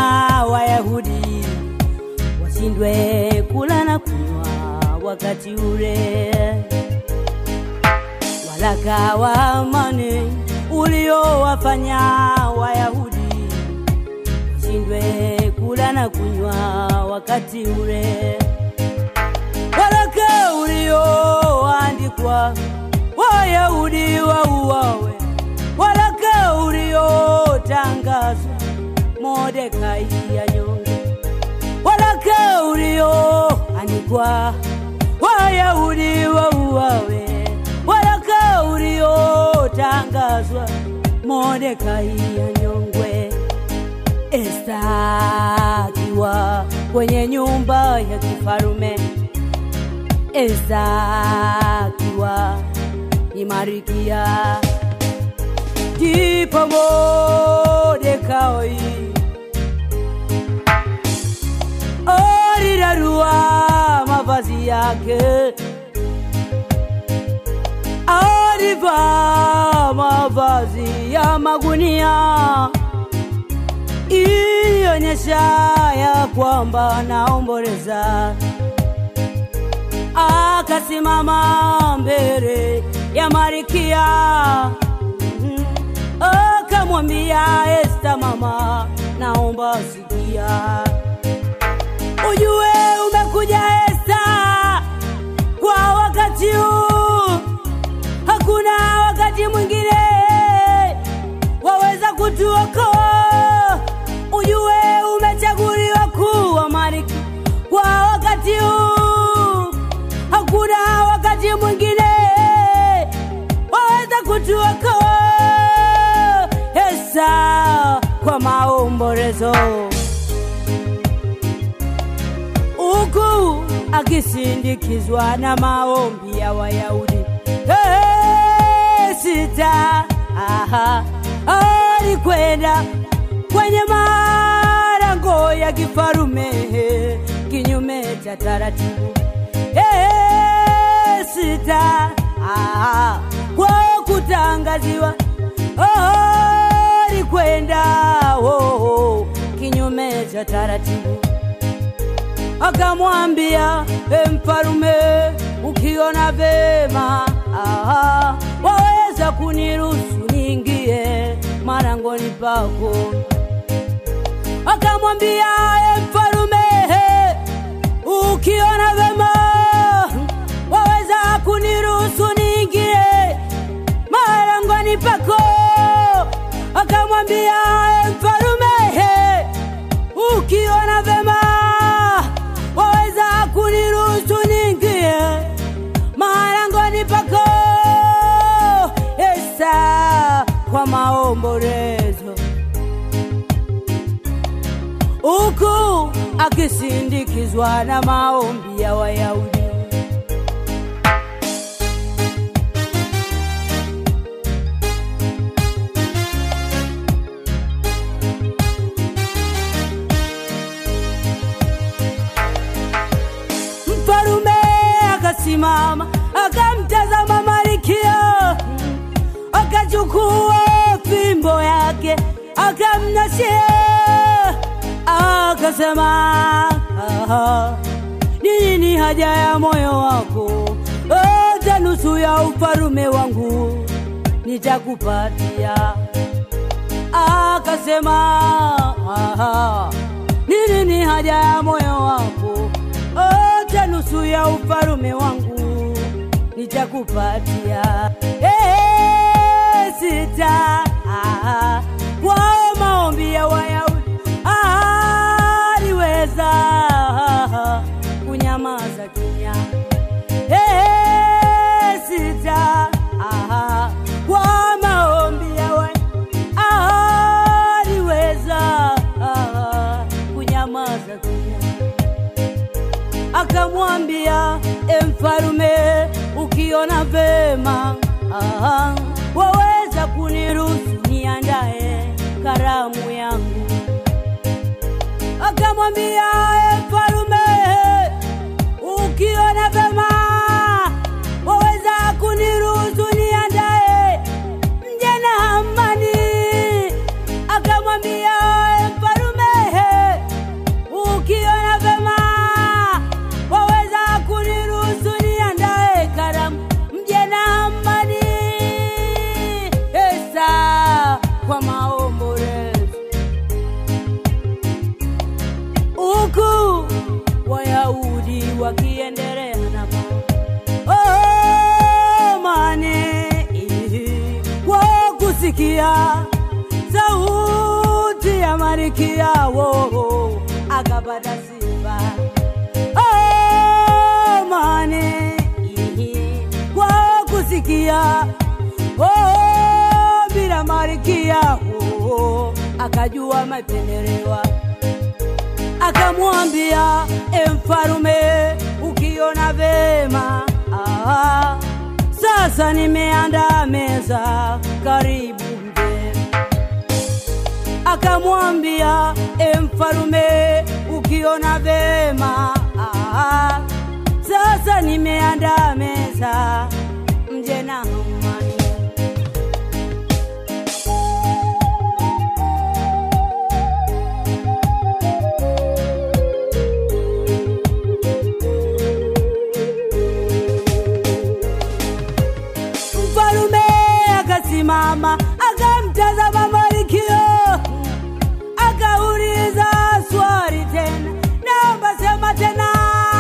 Wayahudi washindwe kula na kunywa wakati ule. Waraka wa amani uliowafanya Wayahudi washindwe kula na kunywa wakati ule. Waraka ulioandikwa Wayahudi wauawe, waraka uliotangazwa Mordekai anyonge, waraka ulioandikwa Wayahudi wauawe, waraka uliotangazwa Mordekai anyongwe. Esta akiwa kwenye nyumba ya kifarume, Esta akiwa ni Marikia, ndipo Mordekai alirarua mavazi yake, alivaa mavazi ya magunia ilionyesha ya kwamba naomboleza. Akasimama mbele ya Marikia, Mhm. akamwambia Esta, mama, naomba sikia, ujue umekuja Esta kwa wakati huu, hakuna wakati mwingine waweza kutuokoa. Ujue umechaguliwa kuwa malkia kwa wakati huu, hakuna wakati mwingine waweza kutuokoa. Esa kwa maombolezo huku akisindikizwa na maombi ya Wayahudi. Hey, sita aha, alikwenda kwenye malango ya kifarume kinyume cha taratibu. Hey, sita aha, kwa kutangaziwa alikwenda oh, oh, kinyume cha taratibu akamwambia e mfalume, ukiona vema aha, waweza kuniruhusu niingie marangoni pako. Akamwambia e mfalume, ukiona vema waweza kuniruhusu niingie marangoni pako. Akamwambia e mfalume, ukiona vema waweza kuniruhusu niingie marangoni pako. Esa kwa maombolezo, huku akisindikizwa na maombi ya Wayahudi. Mfalume akasimama akamtazama Malkia, akachukua fimbo yake akamnashia, akasema "Aha, ni nini haja ya moyo wako? Hata nusu ya ufalume wangu nitakupatia. Akasema "Aha, ni nini haja ya moyo wako? Hata nusu ya ufalume wangu nitakupatia. Eh, sita ah, kwao maombi ya Wayahudi aliweza kunyamaza kimya. Eh, sita ah, kwa maombi ya Wayahudi aliweza kunyamaza kimya akamwambia e mfalume, ukiona vema aha, waweza kuniruhusu niandae karamu yangu. Akamwambia e mfalume, ukiona vema waweza kuniruhusu niandae mje na amani. Akamwambia e mfalume, huku akiendelea na oh, mane kwa kusikia sauti ya marikia wo akapata sifa oh, mane kwa kusikia oh, bila marikia wo akajua mapendelewa akamwambia e mfarume ukiona vema ah, sasa nimeandaa meza karibu mgeni akamwambia e mfarume ukiona vema ah, sasa nimeandaa meza mje na amani mfalume akasimama akamtazama Malkio akauliza swali tena, naomba sema tena.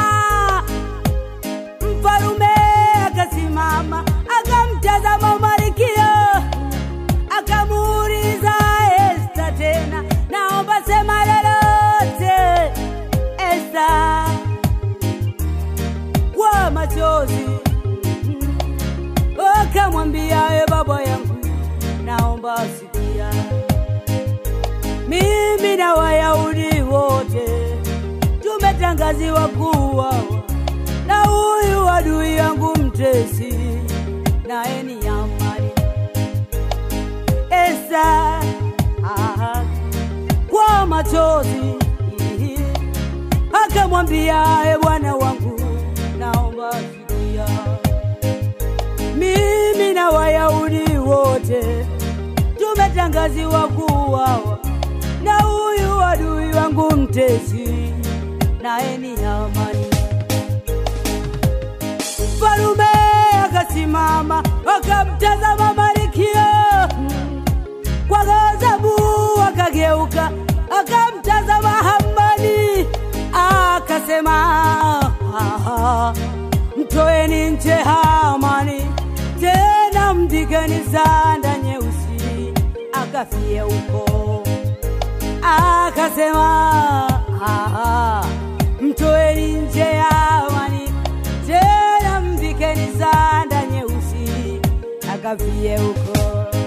Mfalume akasimama akamtazama Malkio akamuuliza Esta tena, naomba sema lolote Esta kwa machozi akamwambia e baba yangu, naomba sikia, mimi na Wayahudi wote tumetangaziwa kuwa na huyu adui yangu mtesi, naye ni Hamani. Esa ah, kwa machozi akamwambia e bwana wangu, naomba sikia mimi na Wayahudi wote tumetangaziwa kuuawa na huyu adui wangu mtesi, naye ni Hamani. Mfalume akasimama akamtazama Malkia kwa ghadhabu, akageuka akamtazama Hamani akasema, "Ah, mtoeni nje Hamani, tena mvikeni sanda nyeusi akafie huko. Akasema, "Ah, mtoeni nje Hamani, tena mvikeni sanda nyeusi akafie huko.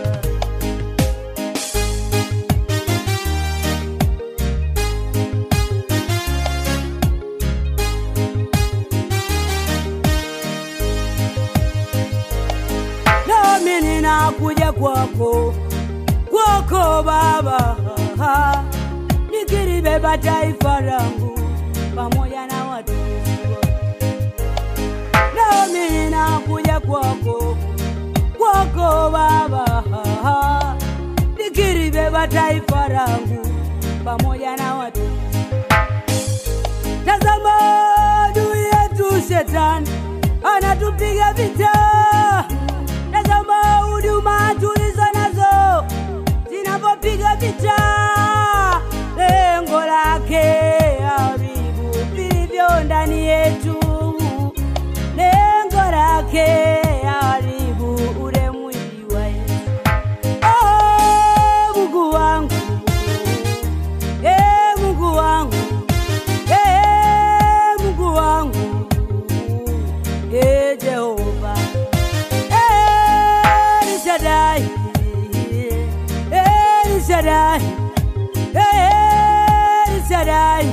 nami ninakuja kwako kwako Baba, nikilibeba taifa langu pamoja na watumishi wako. Nami ninakuja kwako kwako Baba, nikilibeba taifa langu pamoja na watumishi Tazama adui yetu shetani anatupiga vita. Tazama huduma tulizo nazo zinapopiga vita, lengo lake haribu vilivyo ndani yetu, lengo lake haribu ule mwili wa Yesu. Oh, Mungu wangu, eh, Mungu wangu Ee Mungu wangu, ee Jehova, ee El Shaddai, ee El Shaddai, ee El Shaddai,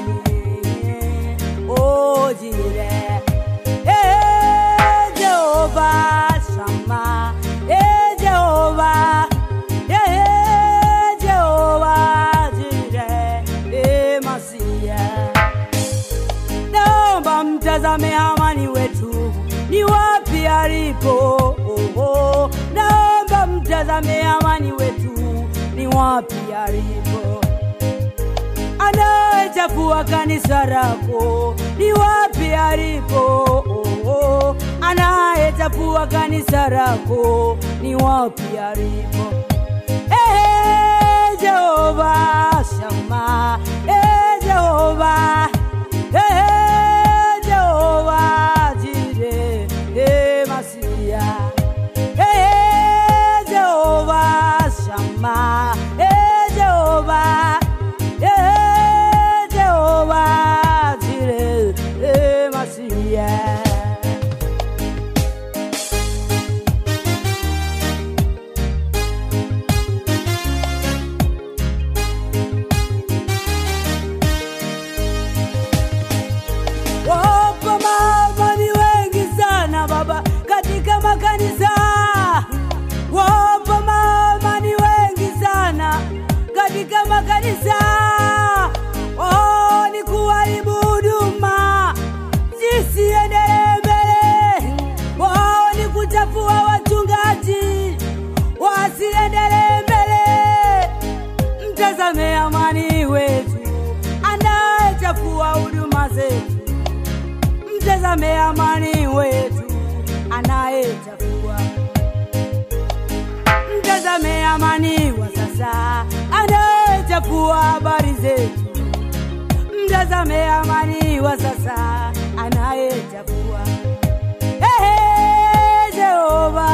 oh Jireh, ee Jehova Shammah, ee Jehova, ee Jehova Jireh, ee Masiah naomba mtazame Hamani wetu ni wapi alipo. Oh, oh. Naomba mtazame Hamani wetu ni wapi alipo. Anayechafua kanisa lako ni wapi alipo. Oh, oh. Anayechafua kanisa lako ni wapi alipo. Eh, Jehova Shama, eh, Jehova, eh, Jehova Mtazame amani wetu anayechafua. Mtazame amani wa sasa anayechafua habari zetu. Mtazame amani wa sasa anayechafua. Ehe, Jehova